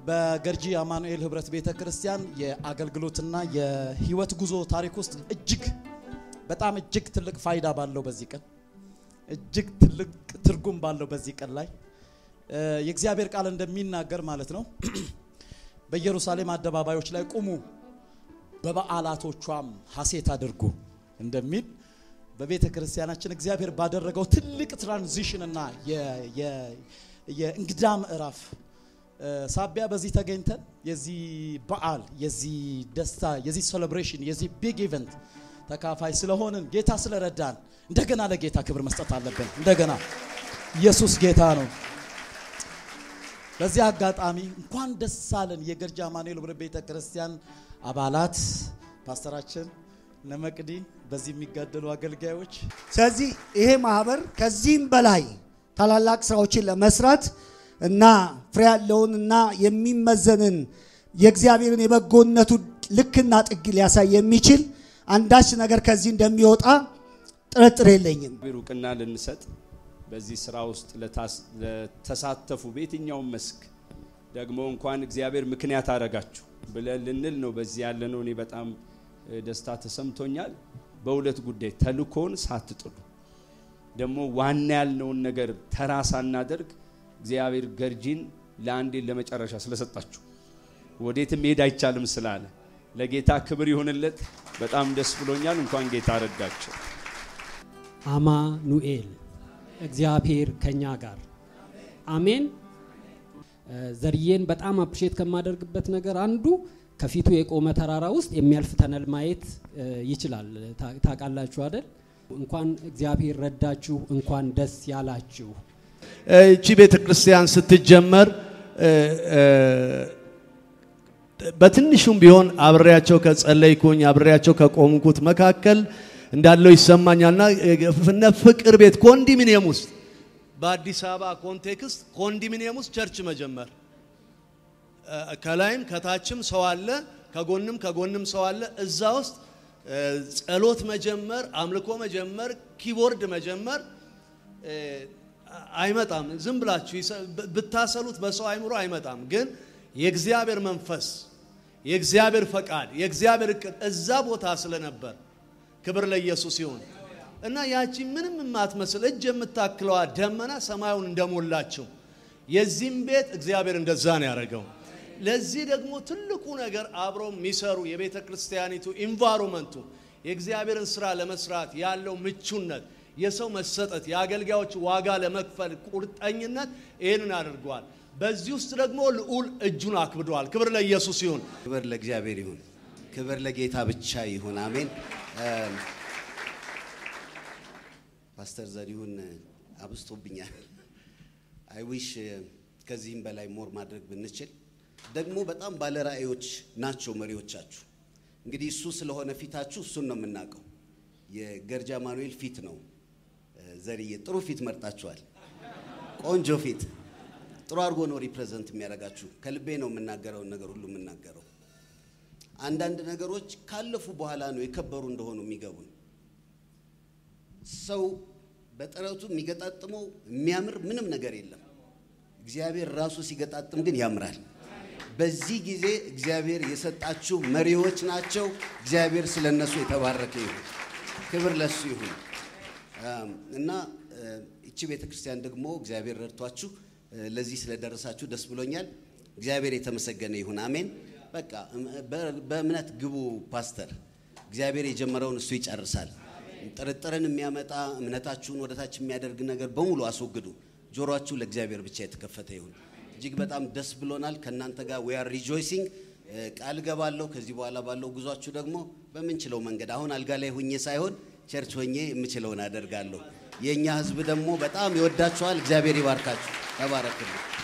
በገርጂ አማኑኤል ህብረት ቤተ ክርስቲያን የአገልግሎትና የህይወት ጉዞ ታሪክ ውስጥ እጅግ በጣም እጅግ ትልቅ ፋይዳ ባለው በዚህ ቀን እጅግ ትልቅ ትርጉም ባለው በዚህ ቀን ላይ የእግዚአብሔር ቃል እንደሚናገር ማለት ነው በኢየሩሳሌም አደባባዮች ላይ ቁሙ በበዓላቶቿም ሐሴት አድርጉ እንደሚል በቤተ ክርስቲያናችን እግዚአብሔር ባደረገው ትልቅ ትራንዚሽን እና የእንግዳ ምዕራፍ ሳቢያ በዚህ ተገኝተን የዚህ በዓል የዚህ ደስታ የዚህ ሴሌብሬሽን የዚህ ቢግ ኢቨንት ተካፋይ ስለሆንን ጌታ ስለረዳን እንደገና ለጌታ ክብር መስጠት አለብን። እንደገና ኢየሱስ ጌታ ነው። በዚህ አጋጣሚ እንኳን ደስ አለን የገርጂ አማኑኤል ህብረት ቤተ ክርስቲያን አባላት፣ ፓስተራችን ነመቅዲ፣ በዚህ የሚጋደሉ አገልጋዮች። ስለዚህ ይሄ ማህበር ከዚህም በላይ ታላላቅ ስራዎችን ለመስራት እና ፍሬ ያለውን እና የሚመዘንን የእግዚአብሔርን የበጎነቱ ልክና ጥግ ሊያሳይ የሚችል አንዳች ነገር ከዚህ እንደሚወጣ ጥርጥር የለኝም። እውቅና ልንሰጥ በዚህ ስራ ውስጥ ለተሳተፉ በየትኛውም መስክ ደግሞ እንኳን እግዚአብሔር ምክንያት አደረጋችሁ ብለን ልንል ነው በዚህ ያለነው። እኔ በጣም ደስታ ተሰምቶኛል። በሁለት ጉዳይ ተልኮን ሳትጥሉ ደግሞ ዋና ያልነውን ነገር ተራ ሳናደርግ እግዚአብሔር ገርጂን ለአንዴ ለመጨረሻ ስለሰጣችሁ ወዴትም መሄድ አይቻልም ስላለ ለጌታ ክብር ይሁንለት። በጣም ደስ ብሎኛል። እንኳን ጌታ ረዳቸው። አማኑኤል እግዚአብሔር ከኛ ጋር አሜን። ዘርዬን በጣም አፕሪሼት ከማደርግበት ነገር አንዱ ከፊቱ የቆመ ተራራ ውስጥ የሚያልፍ ተነል ማየት ይችላል። ታውቃላችሁ አይደል? እንኳን እግዚአብሔር ረዳችሁ፣ እንኳን ደስ ያላችሁ። እቺ ቤተ ክርስቲያን ስትጀመር በትንሹም ቢሆን አብሬያቸው ከጸለይኩኝ አብሬያቸው ከቆምኩት መካከል እንዳለው ይሰማኛልና እነ ፍቅር ቤት ኮንዶሚኒየም ውስጥ በአዲስ አበባ ኮንቴክስት ኮንዶሚኒየም ውስጥ ቸርች መጀመር ከላይም ከታችም ሰው አለ፣ ከጎንም ከጎንም ሰው አለ። እዛ ውስጥ ጸሎት መጀመር፣ አምልኮ መጀመር፣ ኪቦርድ መጀመር አይመጣም። ዝም ብላችሁ ብታሰሉት በሰው አይምሮ አይመጣም። ግን የእግዚአብሔር መንፈስ፣ የእግዚአብሔር ፈቃድ፣ የእግዚአብሔር እቅድ እዛ ቦታ ስለነበር ክብር ለኢየሱስ ይሁን እና ያቺ ምንም የማትመስል እጅ የምታክለዋ ደመና ሰማዩን እንደሞላችው የዚህም ቤት እግዚአብሔር እንደዛ ነው ያደረገው። ለዚህ ደግሞ ትልቁ ነገር አብሮ የሚሰሩ የቤተ ክርስቲያኒቱ ኢንቫይሮመንቱ የእግዚአብሔርን ስራ ለመስራት ያለው ምቹነት የሰው መሰጠት የአገልጋዮች ዋጋ ለመክፈል ቁርጠኝነት ይህንን አድርገዋል። በዚህ ውስጥ ደግሞ ልዑል እጁን አክብደዋል። ክብር ለኢየሱስ ይሁን። ክብር ለእግዚአብሔር ይሁን። ክብር ለጌታ ብቻ ይሁን። አሜን። ፓስተር ዘሪሁን አብስቶብኛል። አይ ዊሽ ከዚህም በላይ ሞር ማድረግ ብንችል። ደግሞ በጣም ባለራእዮች ናቸው መሪዎቻችሁ። እንግዲህ እሱ ስለሆነ ፊታችሁ እሱን ነው የምናውቀው። የገርጂ አማኑኤል ፊት ነው። ዘርዬ ጥሩ ፊት መርጣችኋል። ቆንጆ ፊት ጥሩ አድርጎ ነው ሪፕሬዘንት የሚያደርጋችሁ። ከልቤ ነው የምናገረውን ነገር ሁሉ የምናገረው። አንዳንድ ነገሮች ካለፉ በኋላ ነው የከበሩ እንደሆኑ የሚገቡን። ሰው በጥረቱ የሚገጣጥመው የሚያምር ምንም ነገር የለም። እግዚአብሔር ራሱ ሲገጣጥም ግን ያምራል። በዚህ ጊዜ እግዚአብሔር የሰጣችሁ መሪዎች ናቸው። እግዚአብሔር ስለ እነሱ የተባረከ ይሁን። ክብር ለሱ ይሁን እና እቺ ቤተ ክርስቲያን ደግሞ እግዚአብሔር ረድቷችሁ ለዚህ ስለደረሳችሁ ደስ ብሎኛል። እግዚአብሔር የተመሰገነ ይሁን። አሜን። በቃ በእምነት ግቡ ፓስተር። እግዚአብሔር የጀመረውን እሱ ይጨርሳል። ጥርጥርን የሚያመጣ እምነታችሁን ወደታች የሚያደርግ ነገር በሙሉ አስወግዱ። ጆሮአችሁ ለእግዚአብሔር ብቻ የተከፈተ ይሁን። እጅግ በጣም ደስ ብሎናል ከእናንተ ጋር ዊ አር ሪጆይሲንግ። ቃል ገባለሁ ከዚህ በኋላ ባለው ጉዟችሁ ደግሞ በምንችለው መንገድ አሁን አልጋ ላይ ሁኜ ሳይሆን ቸርች ሆኜ የምችለውን አደርጋለሁ። የእኛ ህዝብ ደግሞ በጣም ይወዳችኋል። እግዚአብሔር ይባርካችሁ። ተባረክልኝ።